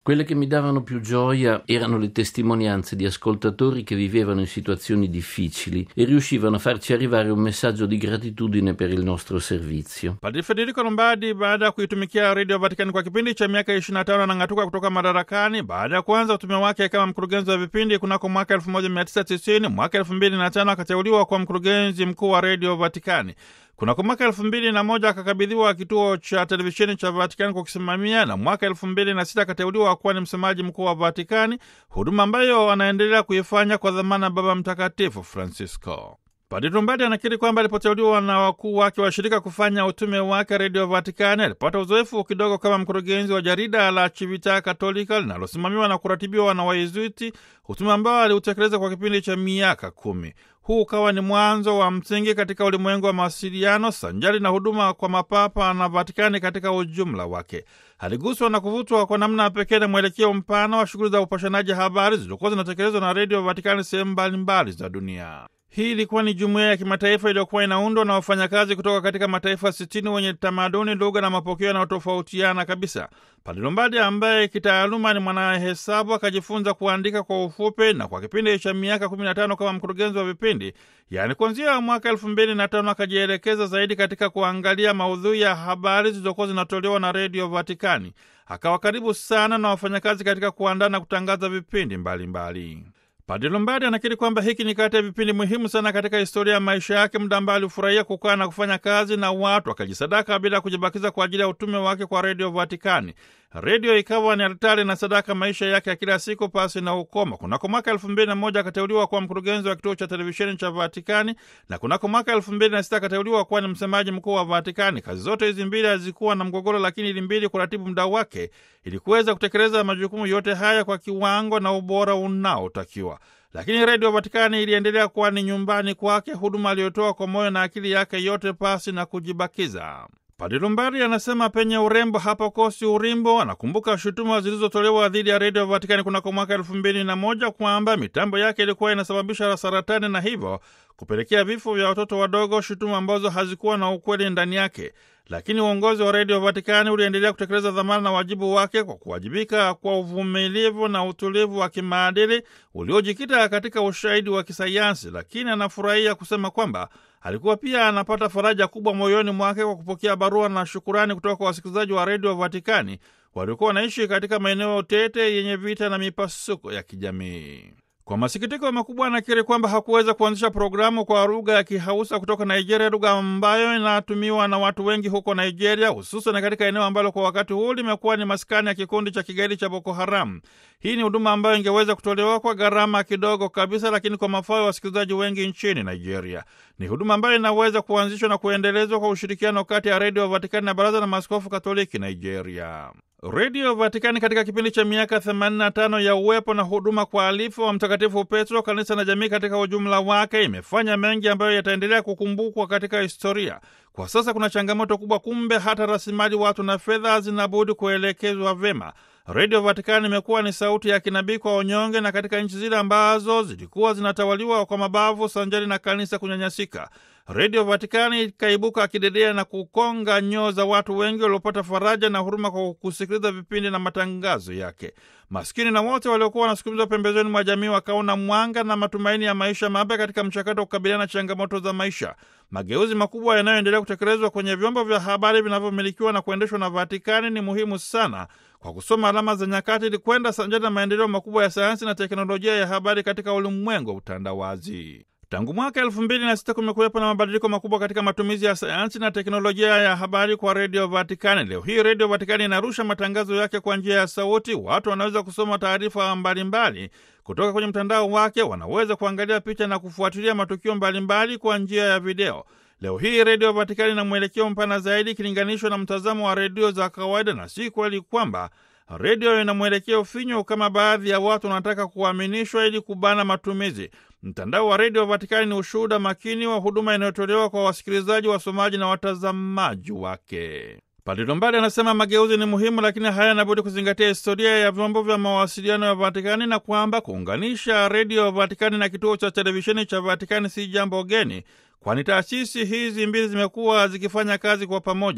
Quelle che mi davano più gioia erano le testimonianze di ascoltatori che vivevano in situazioni difficili e riuscivano a farci arrivare un messaggio di gratitudine per il nostro servizio. Padre Federico Lombardi baada ya kuitumikia redio Vatikani kwa kipindi cha miaka 25 anang'atuka kutoka madarakani baada ya kuanza utume wake kama mkurugenzi wa vipindi kunako mwaka 1990. Mwaka 2005 akateuliwa kwa mkurugenzi mkuu wa redio Vatikani. Kunako mwaka elfu mbili na moja akakabidhiwa kituo cha televisheni cha Vatikani kwa kusimamia, na mwaka elfu mbili na sita akateuliwa kuwa ni msemaji mkuu wa Vatikani, huduma ambayo anaendelea kuifanya kwa dhamana Baba Mtakatifu Francisco. Padre Lombardi anakiri kwamba alipoteuliwa na wakuu wake wa shirika kufanya utume wake redio Vatikani alipata uzoefu kidogo kama mkurugenzi wa jarida la Civita Katolika linalosimamiwa na kuratibiwa na Wayezuiti, utume ambao aliutekeleza kwa kipindi cha miaka kumi. Huu ukawa ni mwanzo wa msingi katika ulimwengu wa mawasiliano sanjari na huduma kwa mapapa na Vatikani katika ujumla wake. Aliguswa na kuvutwa kwa namna pekee na mwelekeo mpana wa shughuli za upashanaji habari zilizokuwa zinatekelezwa na redio Vatikani sehemu mbalimbali za dunia. Hii ilikuwa ni jumuiya ya kimataifa iliyokuwa inaundwa na wafanyakazi kutoka katika mataifa sitini wenye tamaduni, lugha na mapokeo yanayotofautiana kabisa. Padre Lombardi ambaye kitaaluma ni mwanahesabu akajifunza kuandika kwa ufupi na kwa kipindi cha miaka 15 kama mkurugenzi wa vipindi, yaani kuanzia mwaka elfu mbili na tano akajielekeza zaidi katika kuangalia maudhui ya habari zilizokuwa zinatolewa na redio Vatikani. Akawa karibu sana na wafanyakazi katika kuandaa na kutangaza vipindi mbalimbali mbali. Padre Lombardi anakiri kwamba hiki ni kati ya vipindi muhimu sana katika historia ya maisha yake, muda ambaye alifurahia kukaa na kufanya kazi na watu, akajisadaka bila kujibakiza kwa ajili ya utume wake kwa redio Vatikani. Redio ikawa ni altari na sadaka maisha yake ya kila siku pasi na ukoma. Kunako mwaka elfu mbili na moja akateuliwa kuwa mkurugenzi wa kituo cha televisheni cha Vatikani na kunako mwaka elfu mbili na sita akateuliwa kuwa ni msemaji mkuu wa Vatikani. Kazi zote hizi mbili hazikuwa na mgogoro, lakini ili mbili kuratibu muda wake ili kuweza kutekeleza majukumu yote haya kwa kiwango na ubora unaotakiwa. Lakini redio Vatikani iliendelea kuwa ni nyumbani kwake, huduma aliyotoa kwa moyo na akili yake yote pasi na kujibakiza. Padre Lombardi anasema penye urembo hapakosi urimbo. Anakumbuka shutuma zilizotolewa dhidi ya redio Vatikani kunako mwaka elfu mbili na moja kwamba mitambo yake ilikuwa inasababisha saratani na hivyo kupelekea vifo vya watoto wadogo, shutuma ambazo hazikuwa na ukweli ndani yake. Lakini uongozi wa redio Vatikani uliendelea kutekeleza dhamana na wajibu wake kwa kuwajibika kwa uvumilivu na utulivu wa kimaadili uliojikita katika ushahidi wa kisayansi. Lakini anafurahia kusema kwamba alikuwa pia anapata faraja kubwa moyoni mwake kwa kupokea barua na shukurani kutoka kwa wasikilizaji wa redio Vatikani waliokuwa wanaishi katika maeneo tete yenye vita na mipasuko ya kijamii. Kwa masikitiko makubwa anakiri kwamba hakuweza kuanzisha programu kwa lugha ya Kihausa kutoka Nigeria, lugha ambayo inatumiwa na watu wengi huko Nigeria, hususan katika eneo ambalo kwa wakati huu limekuwa ni maskani ya kikundi cha kigaidi cha Boko Haram. Hii ni huduma ambayo ingeweza kutolewa kwa gharama kidogo kabisa, lakini kwa mafao ya wasikilizaji wengi nchini Nigeria. Ni huduma ambayo inaweza kuanzishwa na kuendelezwa kwa ushirikiano kati ya redio Vatikani na Baraza la Maaskofu Katoliki Nigeria. Redio Vatikani katika kipindi cha miaka 85 ya uwepo na huduma kwa alifu wa Mtakatifu Petro, kanisa na jamii katika ujumla wake, imefanya mengi ambayo yataendelea kukumbukwa katika historia. Kwa sasa kuna changamoto kubwa, kumbe hata rasilimali watu na fedha zinabudi kuelekezwa vema. Redio Vatikani imekuwa ni sauti ya kinabii kwa wanyonge, na katika nchi zile ambazo zilikuwa zinatawaliwa kwa mabavu sanjari na kanisa kunyanyasika, Redio Vatikani ikaibuka kidedea na kukonga nyoo za watu wengi waliopata faraja na huruma kwa kusikiliza vipindi na matangazo yake. Maskini na wote waliokuwa wanasukumizwa pembezoni mwa jamii wakaona mwanga na matumaini ya maisha mapya katika mchakato wa kukabiliana na changamoto za maisha. Mageuzi makubwa yanayoendelea kutekelezwa kwenye vyombo vya habari vinavyomilikiwa na kuendeshwa na Vatikani ni muhimu sana kwa kusoma alama za nyakati ili kwenda sanjari na maendeleo makubwa ya sayansi na teknolojia ya habari katika ulimwengu wa utandawazi. Tangu mwaka elfu mbili na sita kumekuwepo na mabadiliko makubwa katika matumizi ya sayansi na teknolojia ya habari kwa redio Vatikani. Leo hii redio Vatikani inarusha matangazo yake kwa njia ya sauti. Watu wanaweza kusoma taarifa mbalimbali kutoka kwenye mtandao wake, wanaweza kuangalia picha na kufuatilia matukio mbalimbali kwa njia ya video. Leo hii redio Vatikani ina mwelekeo mpana zaidi ikilinganishwa na mtazamo wa redio za kawaida, na si kweli kwamba redio ina mwelekeo finyo kama baadhi ya watu wanataka kuaminishwa ili kubana matumizi. Mtandao wa redio Vatikani ni ushuhuda makini wa huduma inayotolewa kwa wasikilizaji, wasomaji na watazamaji wake. Padre Lombardi anasema mageuzi ni muhimu, lakini hayana budi kuzingatia historia ya vyombo vya mawasiliano ya Vatikani na kwamba kuunganisha redio Vatikani na kituo cha televisheni cha Vatikani si jambo geni, kwani taasisi hizi mbili zimekuwa zikifanya kazi kwa pamoja.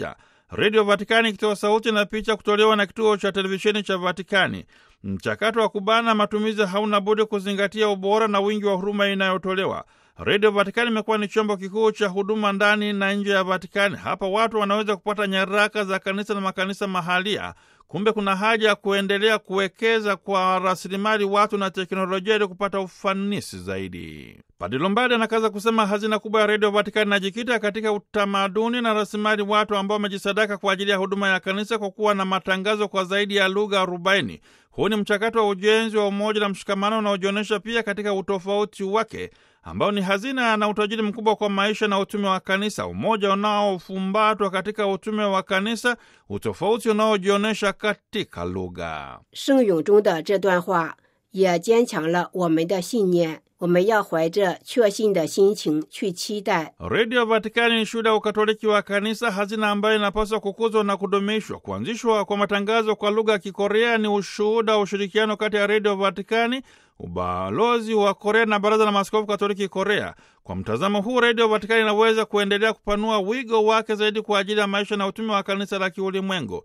Redio Vatikani ikitoa sauti na picha kutolewa na kituo cha televisheni cha Vatikani. Mchakato wa kubana matumizi hauna budi kuzingatia ubora na wingi wa huruma inayotolewa. Redio Vatikani imekuwa ni chombo kikuu cha huduma ndani na nje ya Vatikani. Hapa watu wanaweza kupata nyaraka za kanisa na makanisa mahalia. Kumbe kuna haja ya kuendelea kuwekeza kwa rasilimali watu na teknolojia ili kupata ufanisi zaidi. Padre Lombardi anakaza kusema hazina kubwa ya redio Vatikani inajikita katika utamaduni na rasilimali watu ambao wamejisadaka kwa ajili ya huduma ya kanisa kwa kuwa na matangazo kwa zaidi ya lugha arobaini. Huu ni mchakato wa ujenzi wa umoja na mshikamano unaojionyesha pia katika utofauti wake ambao ni hazina na utajiri mkubwa kwa maisha na utume wa kanisa, umoja unaofumbatwa katika utume wa kanisa, utofauti unaojionyesha katika lugha. 圣咏中的这段话也坚强了我们的信念。我们要怀着确信的心情去期待 Redio Vatikani ni shuhuda ya ukatoliki wa kanisa, hazina ambayo inapaswa kukuzwa na kudumishwa. Kuanzishwa kwa matangazo kwa lugha ya Kikorea ni ushuhuda wa ushirikiano kati ya Redio Vatikani, ubalozi wa Korea na Baraza la Maaskofu Katoliki Korea. Kwa mtazamo huu, Redio Vatikani inaweza kuendelea kupanua wigo wake zaidi kwa ajili ya maisha na utume wa kanisa la kiulimwengu.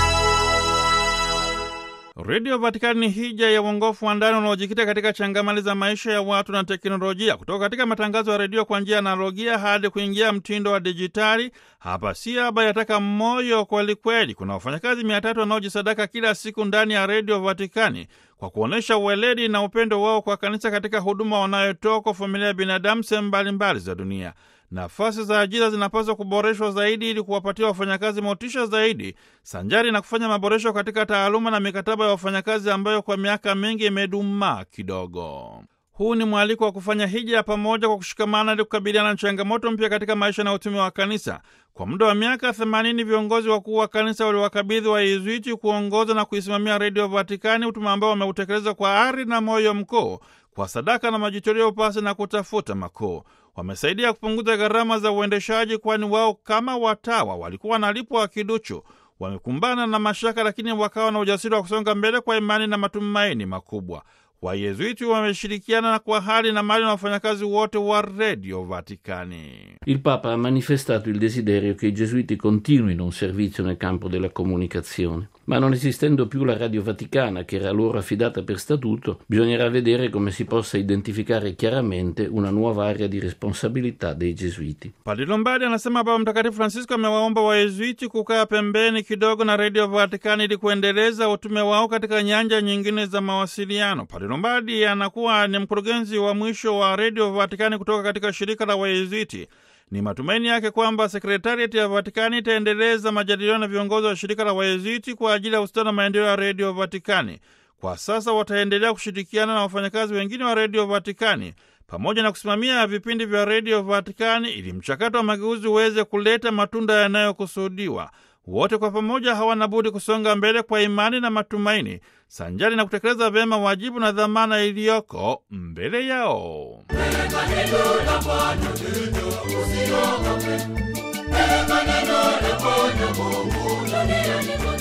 Redio Vatikani ni hija ya uongofu wa ndani unaojikita katika changamali za maisha ya watu na teknolojia, kutoka katika matangazo ya redio kwa njia ya analogia hadi kuingia mtindo wa dijitali. Hapa si haba yataka moyo kwelikweli. Kuna wafanyakazi mia tatu wanaojisadaka kila siku ndani ya Redio Vatikani kwa kuonyesha uweledi na upendo wao kwa kanisa katika huduma wanayotoa kwa familia ya binadamu sehemu mbalimbali za dunia. Nafasi za ajira zinapaswa kuboreshwa zaidi ili kuwapatia wafanyakazi motisha zaidi, sanjari na kufanya maboresho katika taaluma na mikataba ya wafanyakazi ambayo kwa miaka mingi imedumaa kidogo. Huu ni mwaliko wa kufanya hija ya pamoja kwa kushikamana ili kukabiliana na changamoto mpya katika maisha na utume wa kanisa. Kwa muda wa miaka 80 viongozi wakuu wa kanisa waliwakabidhi Wayezuiti kuongoza na kuisimamia Redio Vatikani, utume ambao wameutekeleza kwa ari na moyo mkuu, kwa sadaka na majitoleo pasi na kutafuta makuu. Wamesaidia kupunguza gharama za uendeshaji, kwani wao kama watawa walikuwa wanalipwa kiduchu. Wamekumbana na mashaka, lakini wakawa na ujasiri wa kusonga mbele kwa imani na matumaini makubwa. Wayezuiti wameshirikiana kwa hali na mali na wafanyakazi wote wa Redio Vatikani. Il Papa ha manifestato il desiderio che i gesuiti continuino un servizio nel campo della comunicazione, ma non esistendo più la Radio Vaticana, che era loro affidata per statuto, bisognerà vedere come si possa identificare chiaramente una nuova area di responsabilità dei gesuiti. Padre Lombardi anasema Baba Mtakatifu Francisco amewaomba Wayezuiti kukaa pembeni kidogo na Redio Vatikani ili kuendeleza utume wao katika nyanja nyingine za mawasiliano. Padre Lombardi anakuwa ni mkurugenzi wa mwisho wa Redio Vatikani kutoka katika shirika la Wayezuiti. Ni matumaini yake kwamba sekretariati ya Vatikani itaendeleza majadiliano na viongozi wa shirika la Wayezuiti kwa ajili ya ustawi na maendeleo ya Redio Vatikani. Kwa sasa wataendelea kushirikiana na wafanyakazi wengine wa Redio Vatikani pamoja na kusimamia vipindi vya Redio Vatikani ili mchakato wa mageuzi uweze kuleta matunda yanayokusudiwa. Wote kwa pamoja hawana budi kusonga mbele kwa imani na matumaini, sanjari na kutekeleza vyema wajibu na dhamana iliyoko mbele yao. Peleka neno la Bwana, usiogope. Peleka neno la Bwana Mungu duniani kote.